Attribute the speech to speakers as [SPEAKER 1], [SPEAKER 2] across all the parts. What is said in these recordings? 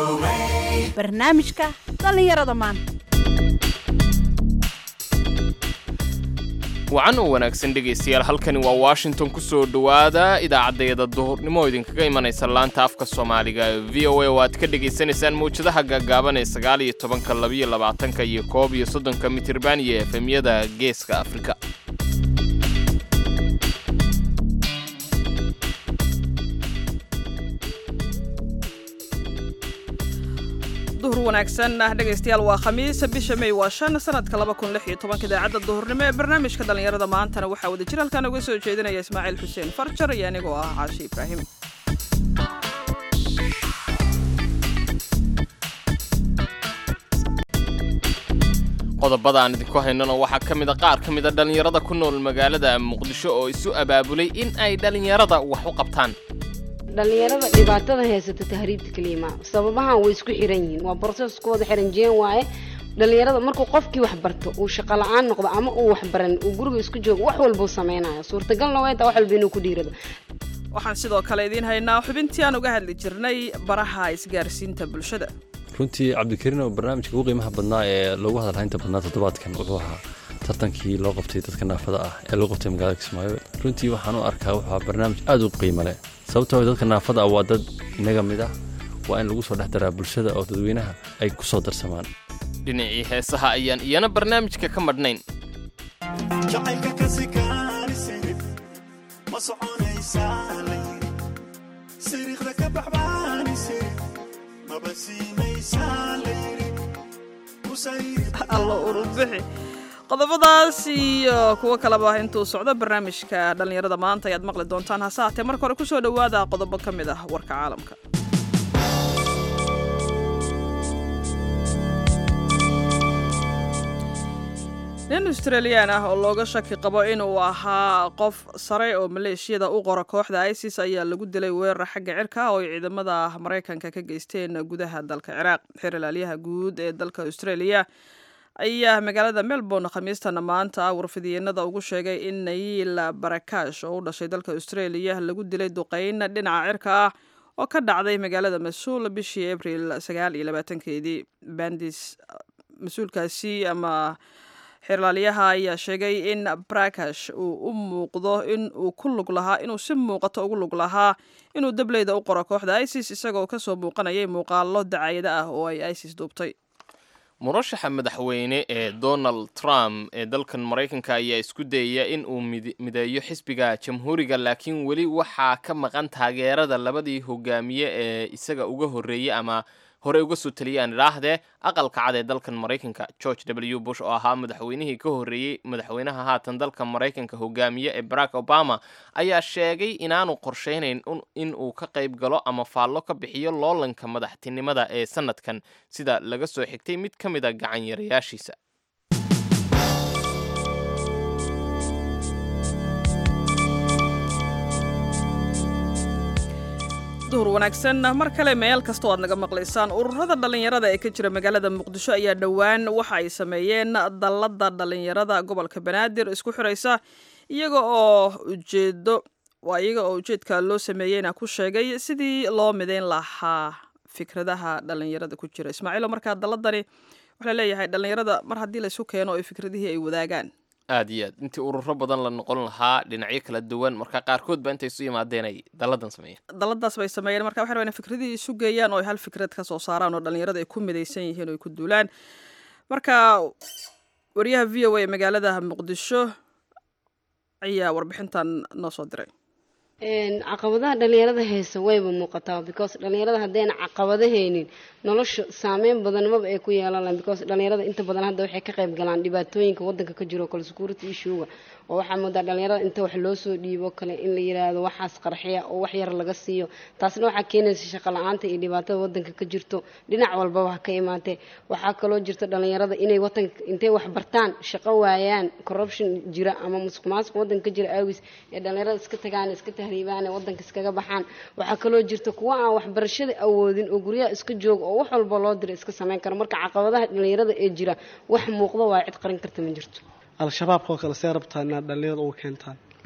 [SPEAKER 1] barnaamijka dhallinyarada maanta
[SPEAKER 2] wacan oo wanaagsan dhegaystayaal halkani waa washington ku soo dhowaada idaacaddeeda duhurnimo idinkaga imanaysa laanta afka soomaaliga ee v o a oo aad ka dhegaysanaysaan mawjadaha gaagaaban ee sagaal iyo tobanka labiyo labaatanka iyo koob iyo soddonka mitirban iyo efemyada geeska afrika
[SPEAKER 3] duhur wanaagsan ah dhegaystayaal waa khamiis bisha may waa shan sanadka laba kun lix iyo tobanka idaacadda duhurnimo ee barnaamijka dhallinyarada maantana waxaa wada jir halkan uga soo jeedinaya ismaaciil xuseen farjar iyo anigoo ah caashi ibraahim
[SPEAKER 2] qodobada aan idinku haynano waxaa ka mid a qaar ka mid a dhallinyarada ku nool magaalada muqdisho oo isu abaabulay in ay dhallinyarada wax u qabtaan
[SPEAKER 4] dhallinyarada dhibaatada haysata tahriibta keliima sababahan way isku xiran yihiin waa broseskooda xiran jeen waaye dhallinyarada markuu qofkii wax barto uu shaqo la-aan noqdo ama uu wax baran uu guriga isku joogo wax walbuu sameynaya suurtagalna way taa wax walba inuu ku dhiirado
[SPEAKER 3] waxaan sidoo kale idiin haynaa xubintii aan uga hadli jirnay baraha isgaarsiinta bulshada
[SPEAKER 5] runtii cabdikariin oo barnaamijka ugu qiimaha badnaa ee loogu hadalhaynta badnaa toddobaadkan wuxuu ahaa tartankii loo qabtay dadka naafada ah ee loo qabtay magaalada kismaayo runtii waxaan u arkaa wuxuu ahaa barnaamij aada u qiimo leh sababtoo dadka naafada ah waa dad inaga mid ah waa in lagu soo dhex daraa bulshada oo dadweynaha ay ku soo darsamaan
[SPEAKER 2] dhinacii heesaha ayaan iyana barnaamijka ka madhnayn
[SPEAKER 6] jacaylka kasikaanisid ma soconaysaa layiri siriiqda ka baxbaanisid maba siinaysaa layiri
[SPEAKER 3] allo urubixi qodobadaas iyo kuwo kaleba intuu socdo barnaamijka dhallinyarada maanta ayaad maqli doontaan hase haatee marka hore kusoo dhowaada qodobo ka mid ah warka caalamka nin australiyaan ah oo looga shaki qabo inuu ahaa qof sare oo maleeshiyada u qora kooxda isis ayaa lagu dilay weerar xagga cirka oo ay ciidamada maraykanka ka geysteen gudaha dalka ciraaq xeer ilaalyaha guud ee dalka australia ayaa magaalada melbourne khamiistana maanta warfidiyeenada ugu sheegay in nayiil barakash oo u dhashay dalka australia lagu dilay duqeyn dhinaca cirka ah oo ka dhacday magaalada mas-uul bishii abril sagaal iyo labaatankeedii bandis mas-uulkaasi ama xeerlaaliyaha ayaa sheegay in barakash uu u muuqdo in uu ku lug lahaa inuu si muuqato ugu lug lahaa inuu dableyda u qoro kooxda isis isagoo kasoo muuqanayay muuqaalo dacayada ah oo ay isis duubtay
[SPEAKER 2] murashaxa madaxweyne ee donald trump ee dalkan maraykanka ayaa isku dayaya in uu mideeyo xisbiga jamhuuriga laakiin weli waxaa ka maqan taageerada labadii hogaamiye ee isaga uga horreeyey ama hore uga soo taliyaan idhaahdee aqalka cad ee dalkan maraykanka george w bush oo ahaa madaxweynihii ka horreeyey madaxweynaha haatan dalka maraykanka hogaamiye ee barack obama ayaa sheegay inaanu qorshaynayn in uu ka qayb galo ama faallo ka bixiyo loolanka madaxtinimada ee sanadkan sida laga soo xigtay mid ka mid a gacan yarayaashiisa
[SPEAKER 3] duhur wanaagsan mar kale meel kastoo aad naga maqlaysaan ururada dhallinyarada ee ka jira magaalada muqdisho ayaa dhowaan waxa ay sameeyeen dallada dhallinyarada gobolka banaadir isku xiraysa iyaga oo ujeedo waa iyaga oo ujeedka loo sameeyeyna ku sheegay sidii loo midayn lahaa fikradaha dhallinyarada ku jira ismaaciilo markaa dalladani waxaa leeyahay dhallinyarada mar haddii laysu keeno oo fikradihii ay wadaagaan
[SPEAKER 2] aad iyo aad intii ururo badan la noqon lahaa dhinacyo kala duwan marka qaarkood ba intay isu yimaadeen ay dalladan sameeyeen
[SPEAKER 3] dalladaas bay sameeyeen marka waxay rabaan in fikradihii isu geeyaan oo ay hal fikrad ka soo saaraan oo dhallinyarada ay ku midaysan yihiin oo ay ku duulaan marka wariyaha v o a ee magaalada muqdisho ayaa warbixintan noo soo diray
[SPEAKER 4] caqabadaha dhalinyarada haysa wayba muuqataa because dhalinyarada haddayna caqabado haynin nolosha saameyn badan maba ay ku yeelan lahan because dhalinyarada inta badan hadda waxay ka qayb galaan dhibaatooyinka wadanka ka jiro kale security issuega oo waxaa moodaa dhalinyarada inta wax loo soo dhiibo kale in la yiraahdo waxaas qarxiya oo wax yar laga siiyo taasna waxaa keenaysa shaqo la-aanta iyo dhibaatada wadanka ka jirto dhinac walbaba ha ka imaatee waxaa kaloo jirta dhalinyarada inay wadanka intay wax bartaan shaqo waayaan corruption jira ama musuq maasuq wadanka ka jira aawis ee dhalinyarada iska tagaan iska tahriibaan ee wadanka iskaga baxaan waxaa kaloo jirta kuwa aan waxbarashada awoodin oo guryaha iska jooga oo wax walba loo dira iska sameyn karo marka caqabadaha dhalinyarada ee jira wax muuqda waa cid qarin karta ma jirto
[SPEAKER 7] al-shabaabka oo kale see rabtaa inaad dhalinyarada uga keentaan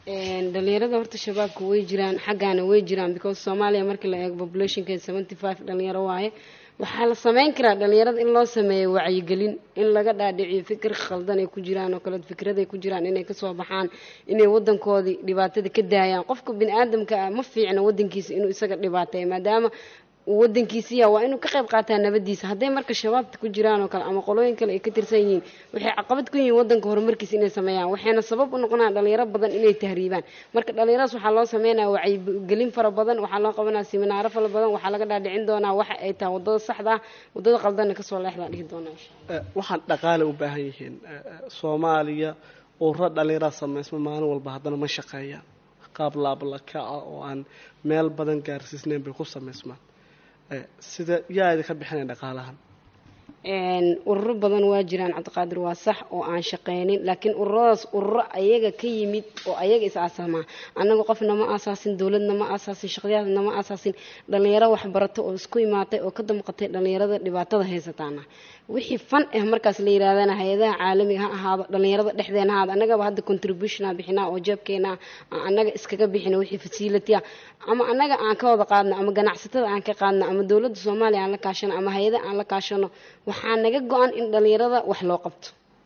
[SPEAKER 4] Een, dhalinyarada horta shabaabka way jiraan xaggaana way jiraan because soomaaliya markii la eego populationkeeda seventy five dhalinyaro waaye waxaa la sameyn karaa dhalinyarada in loo sameeyo wacyigelin in laga dhaadhiciyo fikir khaldan ay ku jiraan oo kale fikraday ku jiraan inay kasoo baxaan inay wadankoodii dhibaatada ka daayaan qofka bini aadamka ah ma fiicna wadankiisa inuu isaga dhibaateeyo maadaama uu wadankiisiya waa inuu ka qayb qaataa nabadiisa hadday marka shabaabta ku jiraan oo kale ama qolooyin kale ay ka tirsan yihiin waxay caqabad ku yihiin wadanka horumarkiisa inay sameeyaan waxayna sabab u noqonayaan dhalinyaro badan inay tahriibaan marka dhalinyaradaas waxaa loo sameynaya wacyigelin fara badan waxaa loo qabanaya siminaaro fara badan waxaa laga dhaadhicin doonaa waxa ay tahay wadada saxda ah wadada qaldanna kasoo leexdaa dhihi doonaa insha
[SPEAKER 7] Eh, waxaan dhaqaale u baahan yihiin Eh, eh, soomaaliya ururo dhallinyarada samaysma maalin walba haddana ma shaqeeyaan qaab laablaka ah oo aan meel badan gaarsiisnayn bay ku samaysmaan Eh, sida yaa idinka bixinaya dhaqaalahan
[SPEAKER 4] Een, ururo badan waa jiraan cabdiqaadir waa sax oo aan shaqeynin laakiin ururadaas ururo ayaga ka yimid oo ayaga is aasamaa annaga qofna ma aasaasin dowladna ma aasaasin shaqdiyaadna ma aasaasin dhalinyaro waxbarato oo isku imaatay oo ka damqatay dhalinyarada dhibaatada haysataana wixii fan ah markaas la yirahdana hay-adaha caalamiga ha ahaado dhalinyarada dhexdeena ha ahaado annagaba hadda contribution a bixinaa oo jeebkeena aan annaga iskaga bixina wixii facility ah ama annaga aan ka wada qaadno ama ganacsatada aan ka qaadno ama dowladda soomaaliya aan la kaashano ama hay-ada aan la kaashano waxaa naga go-an in dhalinyarada wax loo qabto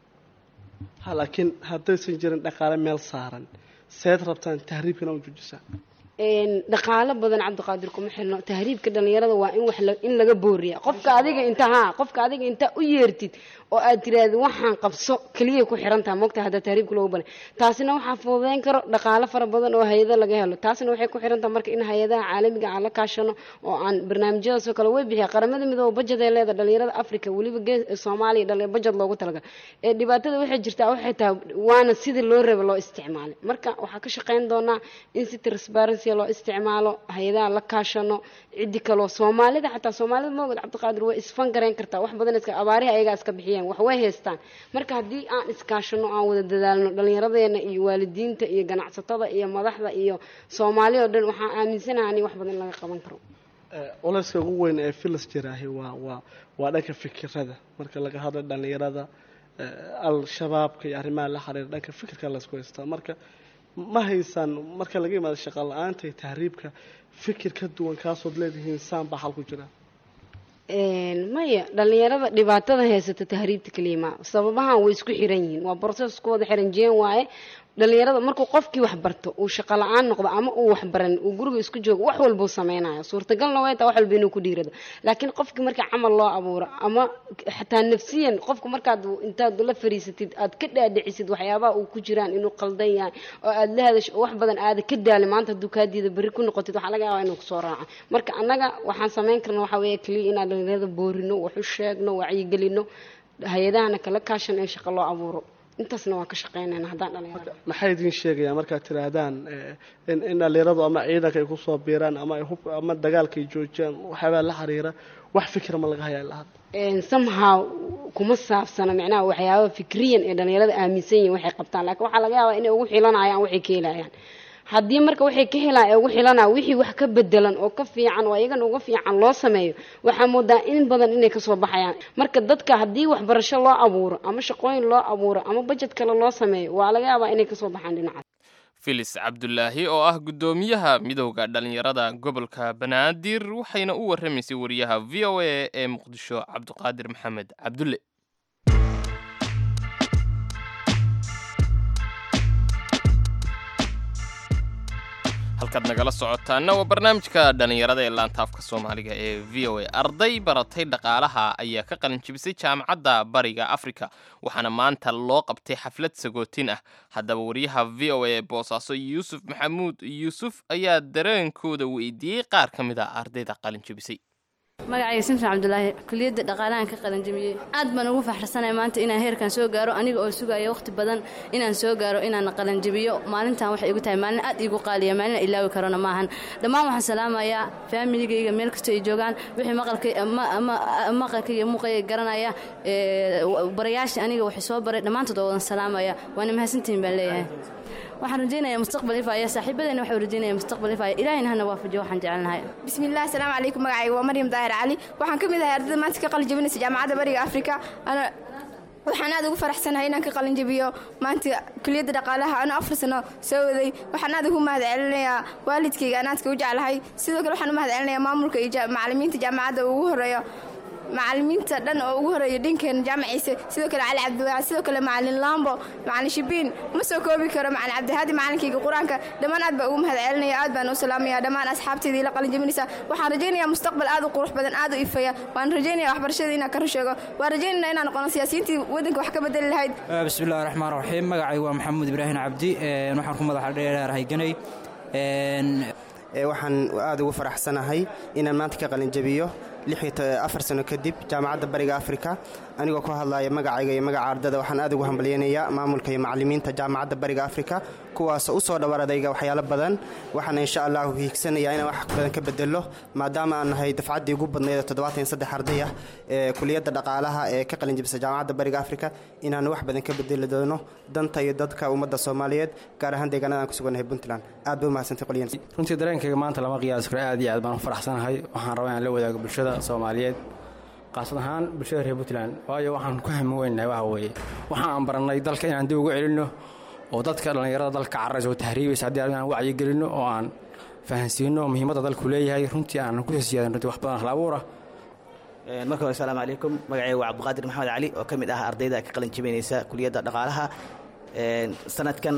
[SPEAKER 7] ha laakiin haddaysan jirin dhaqaale meel saaran seed rabtaan tahriibkana u joojisaan
[SPEAKER 4] Een, dhaqaalo badan cabdiqaadir kuma xirno tahriibka dhalinyarada waa in wax la- in laga booriya qofka adiga inta ha qofka adiga inta u yeertid oo aad tiraahdi waxaan qabso keliya ku xirantaha mogta hadda tahriibka loogu balay taasina waxaa fududeyn karo dhaqaalo fara badan oo hay-ada laga helo taasina waxay ku xirantaha marka in hay-adaha caalamiga aan la kaashano oo aan barnaamijyadaas oo kale way bixiya qaramada midooba budget ay leedahay dhalinyarada africa weliba gees soomaaliya dhali budget loogu talagalay ee dhibaatada waxay jirtaa waxay tahay waana sidii loo raba loo isticmaalay marka waxaa ka shaqeyn doonaa in si transparency loo isticmaalo hay-adaha la kaashano cidi kaloo soomaalida xataa soomaalida moogad cabdiqaadir way isfan garayn kartaa wax badan iska abaarihi ayagaa iska bixiyeen wax way haystaan marka haddii aan iskaashano aan wada dadaalno dhallinyaradeena iyo waalidiinta iyo ganacsatada iyo madaxda iyo soomaali oo dhan waxaan aaminsanahay in wax badan laga qaban karo
[SPEAKER 7] Eh, culayska ugu weyn ee filis jiraahi waa waa waa dhanka fikirada marka laga hadlo dhallinyarada eh, al-shabaabka iyo arrimaha la xiriira dhanka fikirka laysku haystaa marka ma haysaan marka laga yimaado shaqa la-aanta iyo tahriibka fikir ka duwan kaasood leedihiin saan baa xal ku jira
[SPEAKER 4] Een, maya dhalinyarada dhibaatada haysata tahriibta keliya ma sababahan way isku xiran yihiin waa process isku wada xiran jeen waaye dhalinyarada markuu qofkii wax barto uu shaqo la-aan noqdo ama uu wax baran uu guriga isku joogo wax walbuu sameynaya suurtagalna way taa wax walba inuu ku dhiirado laakiin qofkii marka camal loo abuuro ama xataa nafsiyan qofku markaad intaad la fariisatid aad ka dhaadhicisid waxyaabaha uu ku jiraan inuu qaldan yahay oo aad la hadasho oo wax badan aada ka daali maanta hadduu kaa diida berri ku noqotid waxaa laga yaabaa inuu kusoo raaco marka annaga waxaan sameyn karna waxaa weeye keliya inaan dhalinyarada boorino wax u sheegno wacyigelino hay-adahana kala kaashan in shaqo loo abuuro intaasna waan ka shaqeynayna haddaan dhalinyarada
[SPEAKER 7] maxay idiin sheegayaan markaad tiraahdaan eh, in in dhallinyaradu ama ciidanka ay kusoo biiraan ama ay hub ama dagaalka ay joojiyaan waxyaabaa la xiriira wax fikira ma laga hayaa ilaa hadda
[SPEAKER 4] Een, somehow kuma saabsana micnaha waxyaaba fikriyan ee dhalinyarada aaminsan yihiin waxay qabtaan laakiin waxaa laga yaabaa inay ugu xilanayaan waxay ka helayaan haddii marka waxay ka helaan ee ugu xilanaa wixii wax ka bedelan oo ka fiican oo iyagana uga fiican loo sameeyo waxaa moodaa in badan inay kasoo baxayaan marka dadka haddii waxbarasho loo abuuro ama shaqooyin loo abuuro ama budget kale loo sameeyo waa laga yaabaa inay kasoo baxaan dhinacaas
[SPEAKER 2] filis cabdulaahi oo ah guddoomiyaha midowda dhallinyarada gobolka banaadir waxayna u warramaysay wariyaha v o a ee muqdisho cabdiqaadir maxamed cabdulle halkaad nagala socotaana waa barnaamijka dhallinyarada ee laantaafka soomaaliga ee v o a arday baratay dhaqaalaha ayaa ka qalin jibisay jaamacadda bariga afrika waxaana maanta loo qabtay xaflad sagootin ah haddaba wariyaha v o a ee boosaaso yuusuf maxamuud yuusuf ayaa dareenkooda weydiiyey qaar ka mid ah ardayda qalin jibisay
[SPEAKER 8] magacayga simson cabdulaahi kuliyadda dhaqaalahan ka qalanjamiyey aad baan ugu faxrasanaya maanta inaan heerkan soo gaaro aniga oo sugaya waqti badan inaan soo gaaro inaan qalanjabiyo maalintan waxay igu tahay maalin aad iigu qaaliya maalin aan ilaawi karona maahan dhammaan waxaan salaamayaa faamiligayga meel kastoo ay joogaan wixii maqalkay maqalka iyo muuqayga garanaya ee, barayaashii aniga waxay soo baray dhammaantood oo wadan salaamaya waana mahadsantihin baan leeyahay waxaan rajaynayaa mustaqbal ifaya saaxiibadayna waxay rajaynaya mustaqbal ifaya ilaahayna hana waafajiyo waxaan jecelnahay
[SPEAKER 9] bismillaah asalaamu calaykum magacayga waa maryam daahir cali waxaan ka mid ahay ardayda maanta ka qalin jabinaysa jaamacadda bariga afrika ana waxaan aad ugu faraxsanahay inaan ka qalinjabiyo maanta kuliyadda dhaqaalaha anoo afar sano soo waday waxaan aad ugu mahad celinayaa waalidkayga aan aadka u jeclahay sidoo kale waxaan u mahad celinayaa maamulka iyo ja- macallimiinta jaamacadda ugu horeeyo macallimiinta dhan oo ugu horeeya dhinkeena jaamaciise sidoo kale cali cabdiwaac sidoo kale macallin lambo macallin shibiin ma soo koobi karo macallin cabdihaadi macalinkiga qur-aanka dhammaan aad baa ugu mahad celinaya aad baan u salaamaya dhammaan asxaabteedii la qalinjabinaysa waxaan rajaynayaa mustaqbal aad u qurux badan aad u ifaya waan rajaynaya waxbarashada inaan ka rusheego waan rajaynaya inaan noqono siyaasiyiintii waddanka wax ka bedeli lahayd
[SPEAKER 10] bismillahi raxmaan raxiim magacaygu waa maxamuud ibraahim cabdi een, waxaan ku madaxa dheerahay ganay een,
[SPEAKER 11] Ee, waxaan aad ugu faraxsanahay inaan maanta ka qalinjabiyo lix iyo to- afar sano kadib jaamacadda bariga afrika anigoo ku hadlaya magacayga iyo magaca ardada waxaan aad ugu hambalyaynayaa maamulka iyo macallimiinta jaamacadda bariga afrika kuwaasoo u soo dhowar adayga waxyaalo badan waxaana insha allahu hiigsanayaa inaan wax badan ka bedelo maadaama aan nahay dafcaddii ugu badnayd ee toddobaatan iyo saddex arday ah ee kuliyadda dhaqaalaha ee ka qalinjabisa jaamacadda bariga afrika inaan wax badan ka bedeli doono danta iyo dadka ummadda soomaaliyeed gaar ahaan deegaanada aan ku sugannahay puntland aad bay u mahadsantay qolyan
[SPEAKER 12] runtii dareenkayga maanta lama qiyaasi karo aad iyo aad baan u faraxsanahay waxaan rabaa inaan la wadaago bulshada soomaaliyeed qaasad ahaan bulshada reer puntland waayo waxaan ku hami weynahay waxa weeye waxaan aan barannay dalka inaan dib ugu celinno oo dadka dhallinyarada dalka cararaysa oo tahriibaysa haddii aan wacyi gelinno oo aan fahansiinno muhiimadda dalku leeyahay runtii aanan ku siyaadan runtii wax badan hal abuur ah
[SPEAKER 13] Een, marka hore asalaamu calaykum magacayga waa cabdiqaadir maxamed cali oo ka mid ah ardayda ka qalin jabinaysa kuliyadda dhaqaalaha Een, sanadkan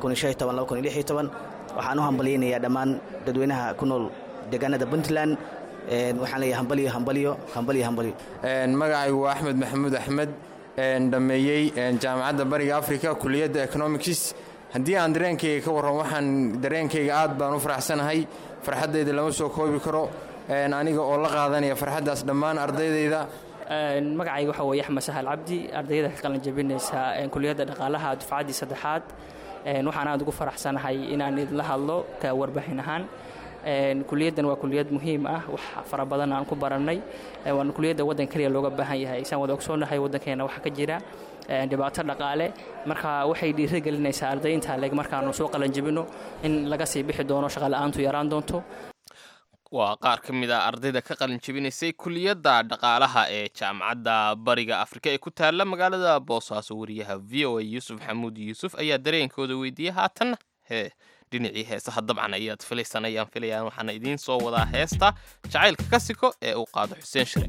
[SPEAKER 13] waxaan u hambalyaynayaa dhammaan dadweynaha ku nool deegaanada puntland Een, waxaan leeyahay hambalyo hambalyo hambalyo hambalyo
[SPEAKER 14] Een, magacaygu waa axmed maxamuud axmed een, dhammeeyey een, jaamacadda bariga africa kuliyadda economics haddii aan dareenkayga ka warran waxaan dareenkayga aad baan u faraxsanahay farxaddayda lama soo koobi karo een, aniga oo la qaadanaya farxaddaas dhammaan ardaydayda
[SPEAKER 15] Een, magacayga waxaa weeye axmed sahal cabdi ardayda ka qalin jabinaysa een, kuliyadda dhaqaalaha dufcaddii saddexaad Een, waxaan aad ugu faraxsanahay inaan idinla hadlo ka warbaahin ahaan Een, kuliyaddan waa kuliyad muhiim ah wax fara badan aan ku barannay Een, waana kuliyadda waddan keliya looga baahan yahay isaan wada ogsoonahay waddankeena waxaa ka jira een, dhibaato dhaqaale marka waxay dhiirigelinaysaa ardaynta leg markaanu soo qalin jabino in laga sii bixi doono shaqa la'aantu yaraan doonto
[SPEAKER 2] waa qaar ka mid ah ardayda ka qalin jebinaysay kuliyadda dhaqaalaha ee jaamacadda bariga afrika ee ku taalla magaalada boosaaso wariyaha v o a yuusuf xamuud yuusuf ayaa dareenkooda weydiiyey haatanna hee dhinacii heesaha dabcan ayaad filaysan ayaan filayaan waxaana idiin soo wadaa heesta jacaylka kasiko ee uu qaado xuseen shire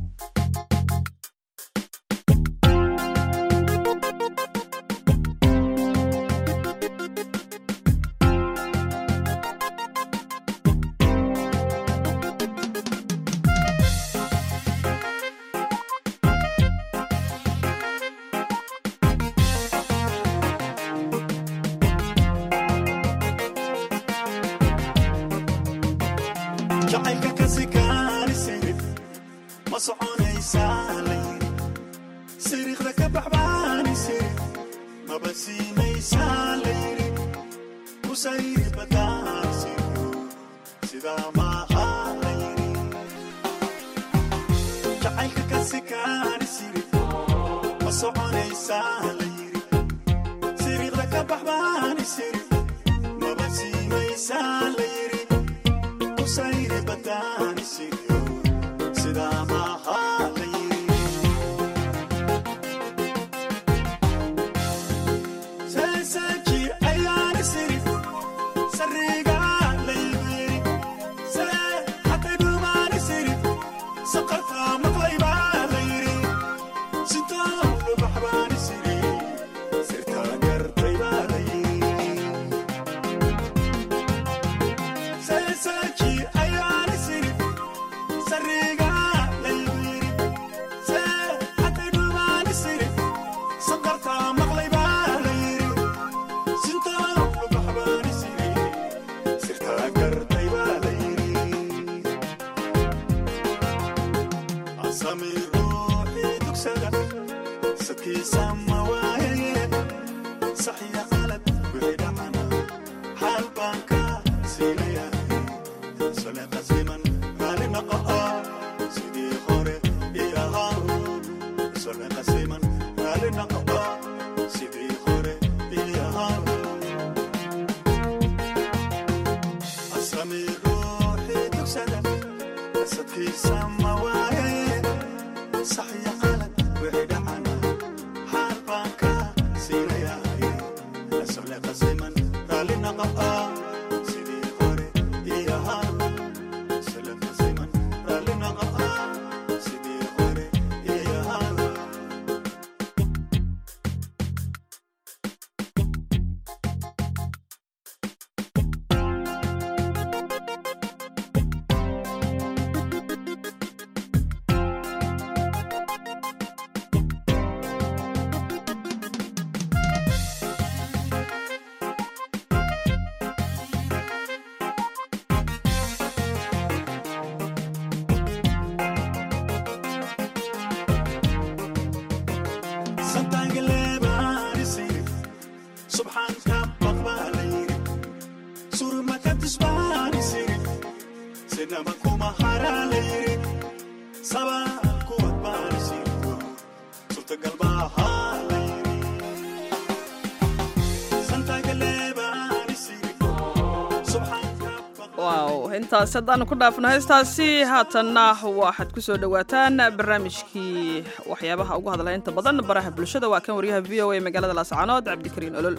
[SPEAKER 6] jacaylka ka sikaani sirif ma soconaysaa layiri siriiqda ka baxbaani sirif maba siinaysaa layiri kusayri badaan siryo sidaa maaha layiri jacaylka ka sikaani sirif ma soconaysaa layiri siriiqda ka baxbaani sirif maba siinaysaa layiri kusayri badaan siryo sidaa maaha layiri seeseeji ayaani sirif sariga laybiri see hatay dhumaani sirif saqartaa maqlaybaa layiri sintaa lubaxbaani siri sirtaa gartaybaa layiri seeseeji ayaani sirif sariga laybiri see hatay dhumaani sirif saqartaa maqlaybaa layiri sintaa lubaxbaani siri sirtaa gartaybaa layiri asami ruuxii dugsada sadkiisa ma waayaye saxiya qalad wixii dhacana xaal baan ka siinayahay sole qasiman raali noqo sidii hore ii ahaa sole qasiman raali noqo sidii hore ii ahaa asami ruuxii dugsada sadkiisa ma waayaye saxiya qalad wixii dhacana salaqasiman raalli naqa sidii hore ii ahaa salaqasiman raalli naqa sidii hore ii ahaa santaagaleebaanisi subxaanka baqbaalayri surmakadisbaanisiri sinaba kuma haraalayri sabaa kuwad baanisirto surtagalbaahalayri santaagaleebaanisiri
[SPEAKER 3] waaw intaas haddaanu ku dhaafno heestaasi haatanna waxaad ku soo dhowaataan barnaamijkii waxyaabaha ugu hadla inta badan baraha bulshada waa kan waryaha v o a magaalada laascaanood cabdikariin olol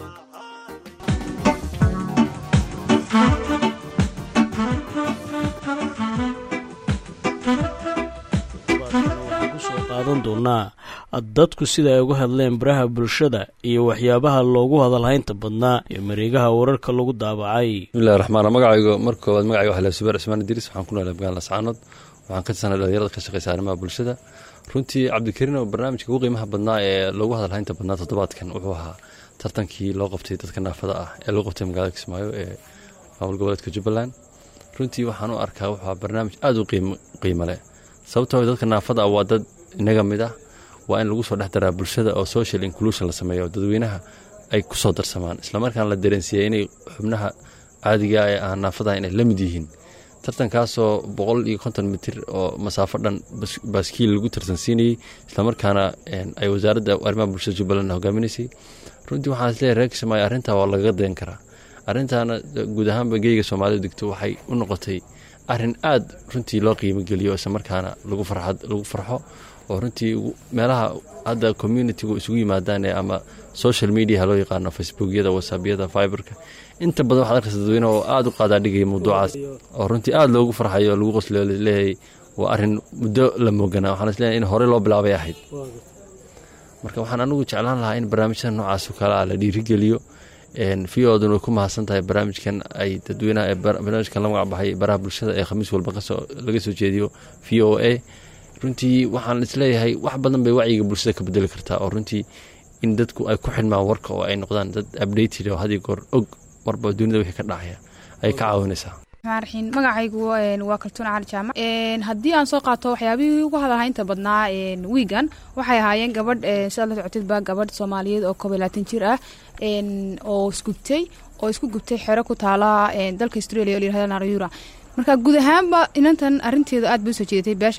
[SPEAKER 16] kusoo qaadan doonaa dadku sida ay uga hadleen baraha bulshada iyo waxyaabaha loogu hadalhaynta badnaa iyo mareegaha wararka lagu daabacay
[SPEAKER 5] bismillahi raxmaan magacaygu marka koowaad magacayga waxaa la subeer cismaan idriis waxaan ku noolay magaalada lascaanood waxaan ka tirsanay dhalinyarada ka shaqeysa arrimaha bulshada runtii cabdikariin oo barnaamijka ugu qiimaha badnaa ee loogu hadalhaynta badnaa toddobaadkan wuxuu ahaa tartankii loo qabtay dadka naafada ah ee loo qabtay magaalada kismaayo ee maamul goboleedka jubbaland runtii waxaan u arkaa wuxuu ahaa barnaamij aada u qiimo leh sababtoo dadka naafada ah waa dad inaga mid ah waa in lagu soo dhex daraa bulshada oo social inclusion la sameeyo dadweynaha ay ku soo darsamaan islamarkaana la dareensiiyey inay xubnaha caadiga ee aan naafadaha inay la mid yihiin tartankaasoo boqol iyo konton mitir oo masaafo dhan baaskiil lagu tartansiinayey islamarkaana ay wasaaradda arrimaha bulshada jubbaland hogaaminaysay runtii waxaan isleeyahay reer kismaayo arrintaa waa lagaga dayan karaa arrintaana guud ahaanba geyga soomaalidu degto waxay u noqotay arrin aada runtii loo qiimo geliyo islamarkaana lagu farxo oo runtii meelaha hadda communitigu isugu yimaadaan ee ama social mediaha loo yaqaano facebookyada whatsappyada fiberka inta badan waxaad arkaysa dadweyne oo aada u qaadaadhigaya mawduucaas oo runtii aada loogu farxayo oo lagu qosleyo leeyahay waa arrin muddo la mooganaa waxaan isleeyahay in horey loo bilaabay ahayd marka waxaan anigu jeclaan lahaa in barnaamijyada noocaas oo kale ah la dhiirigeliyo v odun way ku mahadsan tahay barnaamijkan ay dadweynaha ee barnaamijkan la magac baxay baraha bulshada ee khamiis walba laga soo jeediyo v o a runtii waxaan isleeyahay wax badan bay wacyiga bulshada ka bedeli kartaa oo runtii in dadku ay ku xidhmaan warka oo ay noqdaan dad updated oo hadiyo goor og warba dunida wixii ka dhacaya ay ka caawinaysaa
[SPEAKER 17] raxiin magacaygu waa kaltuun cali jaamac haddii aan soo qaato waxyaabihii ugu hadalhaynta badnaa wiigan waxay ahaayeen gabadh sidaad la socotidba gabadh soomaaliyeed oo koob iyo labaatan jir ah oo isgubtay oo isku gubtay xero ku taala dalka australia oo layirahdo narayura marka guud ahaanba inantan arinteedu aad bay usoo jeedatay beesha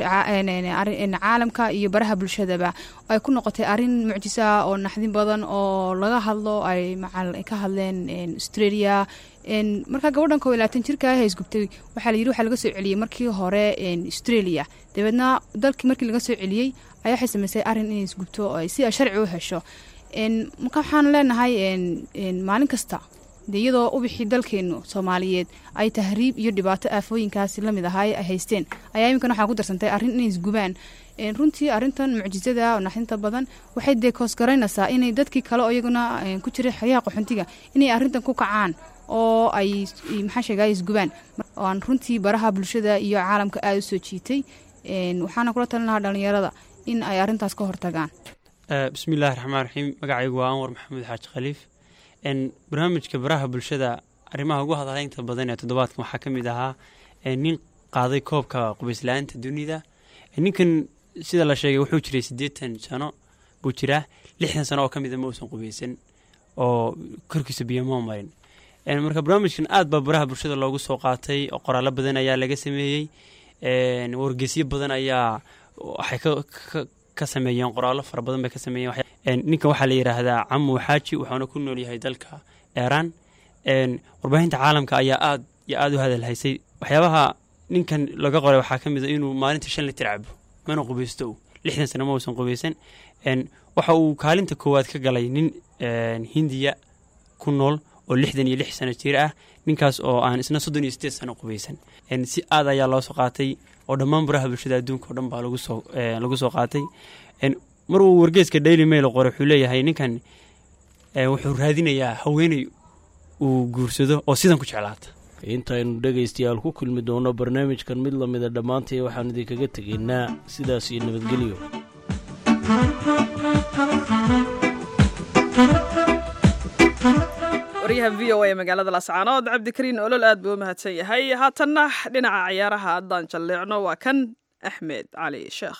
[SPEAKER 17] caalamka iyo baraha bulshadaba ay ku noqotay arin mucjisa oo naxdin badan oo laga hadlo ay ka hadleen australia markaa gabadhan koo iyo labaatan jirka ah isgubtay waxaa la yidhi waxaa laga soo celiyey markii hore australia dabeedna dalkii markii laga soo celiyey ayaa waxay samaysay arrin inay isgubto si ay sharci u hesho marka waxaan leenahay maalin kasta de iyadoo ubixii dalkeenu soomaaliyeed ay tahriib iyo dhibaato aafooyinkaasi lamid ahaa ay haysteen ayaa iminkan waxaa ku darsantay arrin inay isgubaan runtii arintan mucjisada oo naxdinta badan waxay dee koosgaraynaysaa inay dadkii kale oo iyaguna ku jiray xeryaha qaxoontiga inay arrintan ku kacaan oo ay maxaa sheegay isgubaan aan runtii baraha bulshada iyo caalamka aada u soo jiitay waxaana kula talin lahaa dhalinyarada in ay arrintaas ka hortagaan
[SPEAKER 18] bismillahi raxmaan raxiim magacaygu waa anwar maxamuud xaaji khaliif barnaamijka baraha bulshada arrimaha ugu hadalaynta badan ee toddobaadkan waxaa ka mid ahaa nin qaaday koobka qubaysla'aanta dunida ninkan sida la sheegay wuxuu jiray siddeetan sano buu jiraa lixdan sano oo ka mida ma uusan qubaysan oo korkiisa biyo moo marin marka barnaamijkan aad baa baraha bulshada loogu soo qaatay oo qoraallo badan ayaa laga sameeyey wargeysyo badan ayaa waxay ka sameeyeen qoraallo fara badan bay ka sameeyeen ninkan waxaa la yidhaahdaa camu xaaji wuxuuna ku nool yahay dalka eeraan warbaahinta caalamka ayaa aad iyo aad u hadalhaysay waxyaabaha ninkan laga qoray waxaa ka mid a inuu maalinta shan litir cabo mana qubaysto lixdan sano ma uusan qubaysan waxa uu kaalinta koowaad ka galay nin hindiya ku nool oo lixdan iyo lix sano jir ah ninkaas oo aan isna soddon iyo sideed sano qubaysan si aad ayaa loo soo qaatay oo dhammaan baraha bulshada adduunka oo dhan baa lagu soo lagu soo qaatay mar uu wargeeska daily mail qoray wuxuu leeyahay ninkan wuxuu raadinayaa haweeney uu guursado oo sidan ku jeclaata
[SPEAKER 16] intaynu dhegaystayaal ku kulmi doono barnaamijkan mid lamida dhammaantay waxaan idinkaga tegaynaa sidaas iyo nabadgelyo
[SPEAKER 3] waryaha v o a magaalada lascaanood cabdikariin olol aad buu u mahadsan yahay haatanna dhinaca ciyaaraha haddaan jalleecno waa kan axmed cali sheekh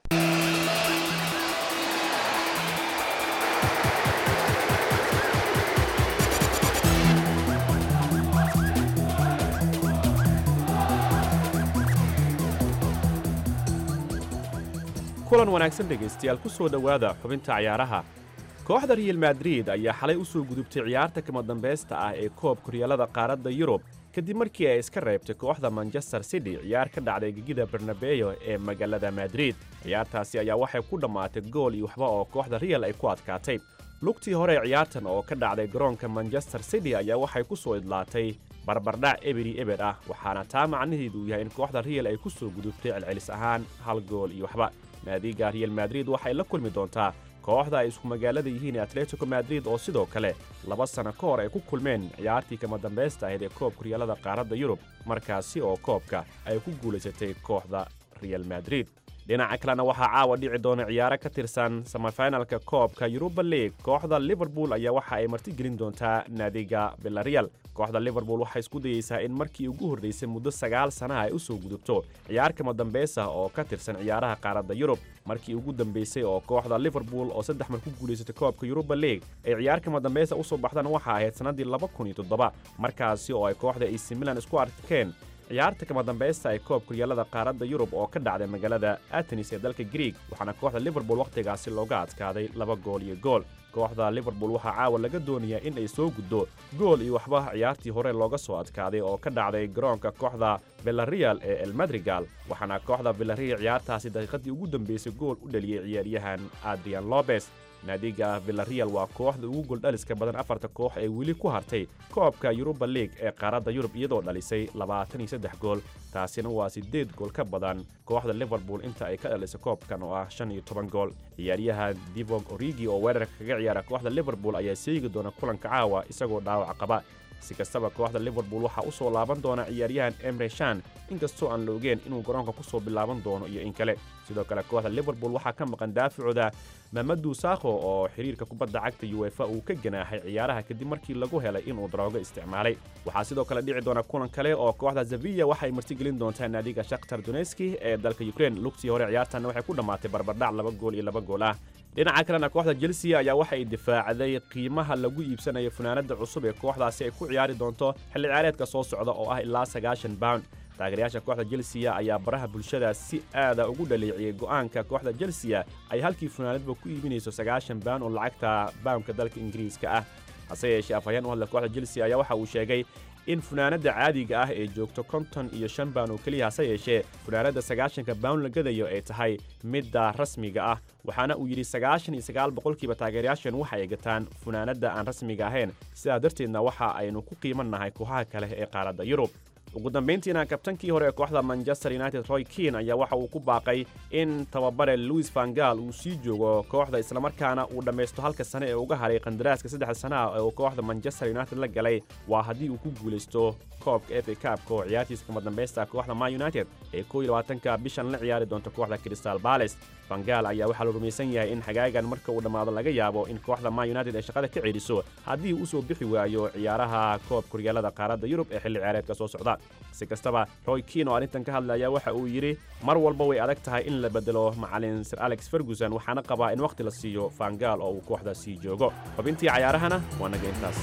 [SPEAKER 19] kulan wanaagsan dhegaystayaal ku soo dhowaada xubinta ciyaaraha kooxda real madrid ayaa xalay u soo gudubtay ciyaarta kama dambaysta ah ee koob koryaalada qaaradda yurub kadib markii ay iska reebtay kooxda manchester city ciyaar ka dhacday gegida barnabeyo ee magaalada madrid ciyaartaasi ayaa waxay ku dhammaatay gool iyo waxba oo kooxda real ay ku adkaatay lugtii hore ee ciyaartan oo ka dhacday garoonka manchester city ayaa waxay ku soo idlaatay barbardhac eberi eber ah waxaana taa macnaheedu yahay in kooxda real ay ku soo gudubtay celcelis ahaan hal gool iyo waxba naadiga real madrid waxay la kulmi doontaa kooxda ay isku magaalada yihiin ee atletico madrid oo sidoo kale laba sanno ka hor ay ku kulmeen ciyaartii kama dambaysta ahayd ee koobka horyaalada qaaradda yurub markaasi oo koobka ay ku guulaysatay kooxda real madrid dhinaca kalena waxaa caawa dhici doona ciyaaro ka tirsan samafinalka koobka yuruba league kooxda liverpool ayaa waxa ay martigelin doontaa naadiga belarreal kooxda liverpool waxay isku dayeysaa in markii ugu horraysay muddo sagaal sanaha ay u soo gudubto ciyaar kama dambaysa oo ka tirsan ciyaaraha qaaradda yurub markii ugu dambaysay oo kooxda liverpool oo saddex mar ku guulaysatay koobka yuruba league ay ciyaar kama dambaysa u soo baxdaan waxa ahayd sannaddii laba kun iyo toddoba markaasi oo ay kooxda ac milan isku arkeen ciyaarta kama dambaysta ay koobka horyaalada qaaradda yurub oo ka dhacday magaalada atenis ee dalka grieg waxaana kooxda liverpool wakhtigaasi looga adkaaday laba gool iyo gool kooxda liverpool waxaa caawa laga doonayaa in ay soo guddo gool iyo waxba ciyaartii hore looga soo adkaaday oo ka dhacday garoonka kooxda belarreal ee el madrigal waxaana kooxda belarreal ciyaartaasi daqiiqadii ugu dambaysay gool u dhaliyey ciyaaryahan adrian lobes naadiga villareal waa kooxda ugu goldhaliska badan afarta koox ee weli ku hartay koobka yuruba league ee qaaradda yurub iyadoo dhalisay labaatan iyo saddex gool taasina waa siddeed gool ka badan kooxda liverpool inta ay ka dhalisay koobkan oo ah shan iyo toban gool ciyaaryahan divog origi oo weerarka kaga ciyaara kooxda liverpool ayaa seegi doona kulanka caawa isagoo dhaawac qaba si kastaba kooxda liverpool waxaa u soo laaban doona ciyaaryahan emre shan inkastoo aan la ogeen inuu garoonka ku soo bilaaban doono iyo in kale sidoo kale kooxda liverpool waxaa ka maqan daafacooda mamadu sakho oo xiriirka kubadda cagta uefa uu ka ganaaxay ciyaaraha kadib markii lagu helay inuu daroogo isticmaalay waxaa sidoo kale dhici doona kulan kale oo kooxda zaviya waxay martigelin doontaa naadiga shakhtar doneski ee dalka ukrein lugtii hore ciyaartanna waxay ku dhammaatay barbardhac laba gool iyo laba gool ah dhinaca kalena kooxda chelsea ayaa waxay difaacday qiimaha lagu iibsanayo funaanada cusub ee kooxdaasi ay ku ciyaari doonto xilli ciyaareedka soo socda oo ah ilaa sagaashan pound taageerayaasha kooxda chelsea ayaa baraha bulshada si aada ugu dhaleeciyey go'aanka kooxda chelsea ay halkii funaanadba ku iibinayso sagaashan pound oo lacagta poundka dalka ingiriiska ah hase yeeshee afhayeen u hadla kooxda chelsea ayaa waxa uu sheegay in funaanadda caadiga ah ee joogto konton iyo shan baan oo keliya hase yeeshee funaanadda sagaashanka bawn la gadayo ay tahay midda rasmiga ah waxaana uu yidhi sagaashan iyo sagaal boqolkiiba taageerayaashan waxa ay gataan funaanadda aan rasmiga ahayn sidaa darteedna waxa aynu ku qiimannahay kooxaha kale ee qaaradda yurub ugu dambayntiina kabtankii hore ee kooxda manchester united roy kean ayaa waxa uu ku baaqay in tababare louis vangal uu sii joogo kooxda islamarkaana uu dhammaysto halka sane ee uga haray qandaraaska saddex sanaha ee uu kooxda manchester united la galay waa haddii uu ku guulaysto koobka f a kaabka oo ciyaartiisa kama dambaysta kooxda man united ee koo iyo labaatanka bishan la ciyaari doonta kooxda crystal bales vangal ayaa waxaa la rumaysan yahay in xagaagan marka uu dhammaado laga yaabo in kooxda man united ay shaqada ka ceeliso haddii uu usoo bixi waayo ciyaaraha koobka horyaalada qaaradda yurub ee xilli ciyaareedka soo socda si kastaba roy kiin oo arrintan ka hadlaya waxa uu yidhi mar walba way adag tahay in la bedelo macalin sir alex ferguson waxaana qabaa in wakhti la siiyo vangal oo uu kooxda sii joogo xubintii cayaarahana waa naga intaas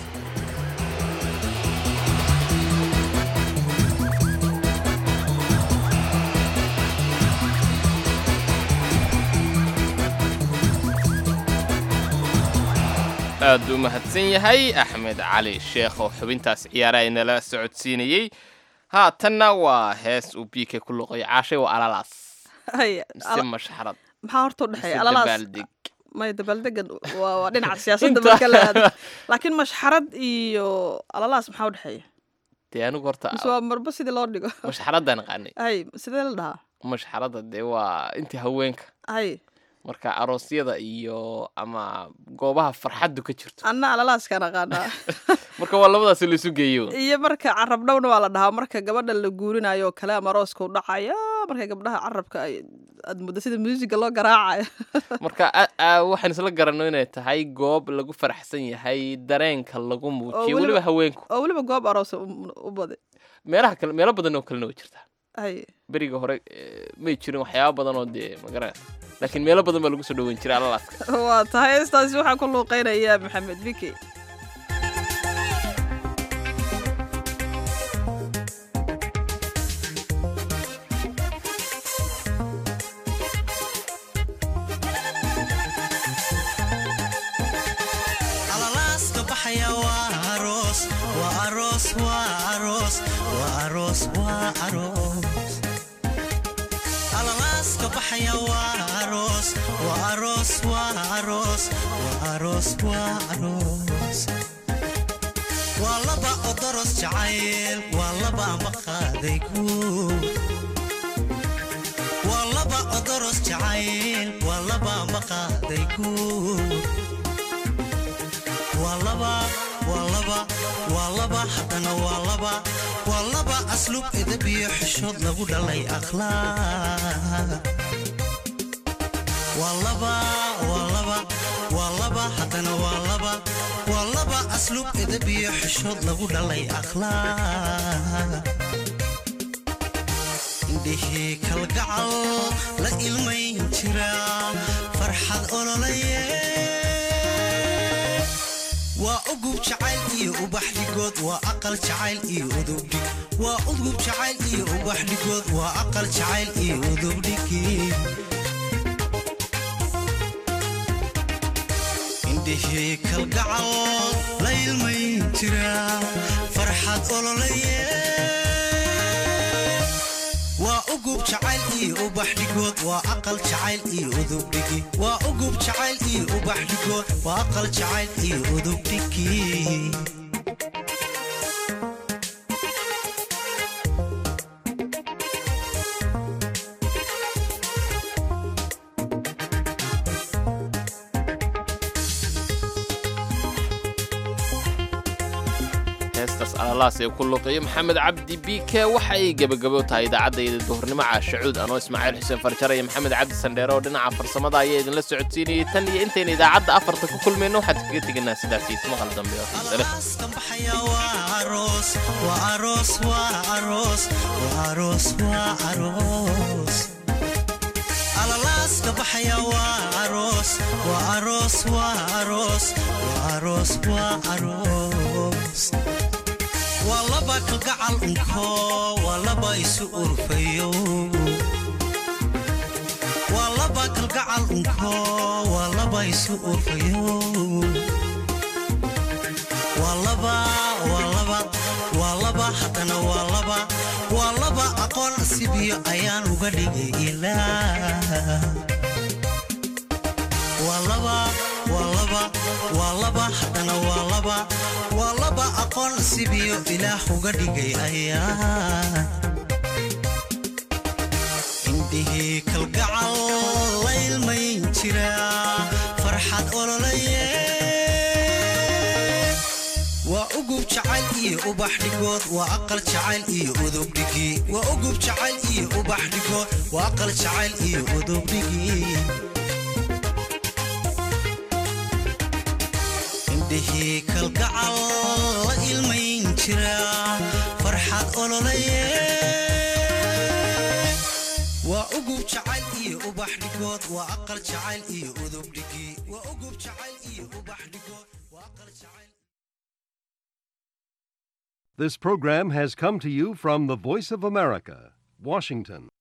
[SPEAKER 2] aad u mahadsan yahay axmed cali sheekh oo xubintaas ciyaaraha inala socodsiinayey haatanna waa hees uu biike ku luqay caashay waa alalaas mise mashxarad
[SPEAKER 3] maxaa horta udhexeeya
[SPEAKER 2] mise
[SPEAKER 3] alalaas
[SPEAKER 2] dabaaldeg
[SPEAKER 3] maya dabaaldegan waa waa dhinaca siyaasadda
[SPEAKER 2] Inta-
[SPEAKER 3] marka la aado laakiin mashxarad iyo alalaas maxaa u dhexeeya
[SPEAKER 2] dee anigu horta
[SPEAKER 3] mise waa marba sidii loo dhigo
[SPEAKER 2] mashxaradaan aqaanay
[SPEAKER 3] hay sidee la dhahaa
[SPEAKER 2] mashxarada dee waa intii haweenka
[SPEAKER 3] hay
[SPEAKER 2] marka aroosyada iyo ama goobaha farxaddu ka jirto
[SPEAKER 3] anna alalaaskaan aqaanaa
[SPEAKER 2] marka waa labadaas laisu geeyo
[SPEAKER 3] iyo marka carab dhowna waa la dhahaa marka gabadha la guurinayo oo kale ama arooska u dhacaya marka gabdhaha carabka ay aad muddo sida muusiga loo garaacayo
[SPEAKER 2] marka a- a- waxaan isla garanno inay tahay goob lagu faraxsan yahay dareenka lagu
[SPEAKER 3] oo
[SPEAKER 2] muujiyo weliba haweenku
[SPEAKER 3] oo weliba goob aroos u u baday
[SPEAKER 2] meelaha kale meelo badan oo kalena way jirtaa
[SPEAKER 3] hay
[SPEAKER 2] beriga hore eh, may jirin waxyaaba badan oo dee magara laakiin meelo badan baa lagu soo dhaweyn jiray alalaaska
[SPEAKER 3] waa tahay heestaasi waxaa ku luuqeynaya maxamed biki
[SPEAKER 20] alalaaska baxaya waa aroos waa aroos waa aroos waa aroos waa aroos alalaaska baxaya waa aroos waa aroos waa aroos waa aroos waa aroos waa laba odoros jacayl waa laba amba qaaday guur waa laba odoros jacayl waa laba amba qaaday guur waa laba waa laba waa laba haddana waa laba waa laba aslub edab iyo xishood lagu dhalay akhlaaq waa laba waa laba waa laba haddana waa laba waa laba aslub edab iyo xishood lagu dhalay akhlaaq indhihii kalgacal la ilmayn jira farxad ololaye waa ugub jacayl iyo ubax dhigood waa aqal jacayl iyo udubdhig waa ugub jacayl iyo ubax dhigood waa aqal jacayl iyo udubdhigi indhihii kalgacal la ilmayn jira farxad ololaye waa ugub jacayl iyo ubax dhigood waa aqal jacayl iyo udubdhigi waa ugub jacayl iyo ubax dhigood waa aqal jacayl iyo udubdhigi
[SPEAKER 2] heestaas alalaas ee ku luuqeeyo maxamed cabdi biike waxa ay gebagabo tahay idaacadayda duhurnimo caashacuud anoo ismaaciil xuseen farjar iyo maxamed cabdi sandheere oo dhinaca farsamada ayaa idinla socodsiinayay tan iyo intayna idaacadda afarta ku kulmayno waxaad kaga teganaa sidaas iyo maqal dambe oo xiise leh
[SPEAKER 20] baxaya waa aroos waa aroos waa aroos waa aroos waa aroos alalaaska baxaya waa aroos waa aroos waa aroos waa aroos waa aroos waa laba kalgacal unko waa laba isu urfayo waa laba kalgacal unko waa laba isu urfayo waa laba waa laba waa laba haddana waa laba waa laba aqoon sibiyo ayaan uga dhigay ilaa waa laba waa laba waa laba haddana waa laba waa laba aqoon sibiyo ilaah uga dhigay ayaa indhihii kalgacal la ilmayn jira farxad ololaye waa ugub jacayl iyo ubax dhigood waa aqal jacayl iyo udubdhigi waa ugub jacayl iyo ubax dhigood waa aqal jacayl iyo udubdhigi indhihii kalgacal la ilmayn jira farxad ololaye waa ugub jacayl iyo ubax dhigood waa aqal jacayl iyo udubdhigi waa ugub jacayl iyo ubax dhigood waa aqal jacayl
[SPEAKER 21] This program has come to you from the Voice of America, Washington.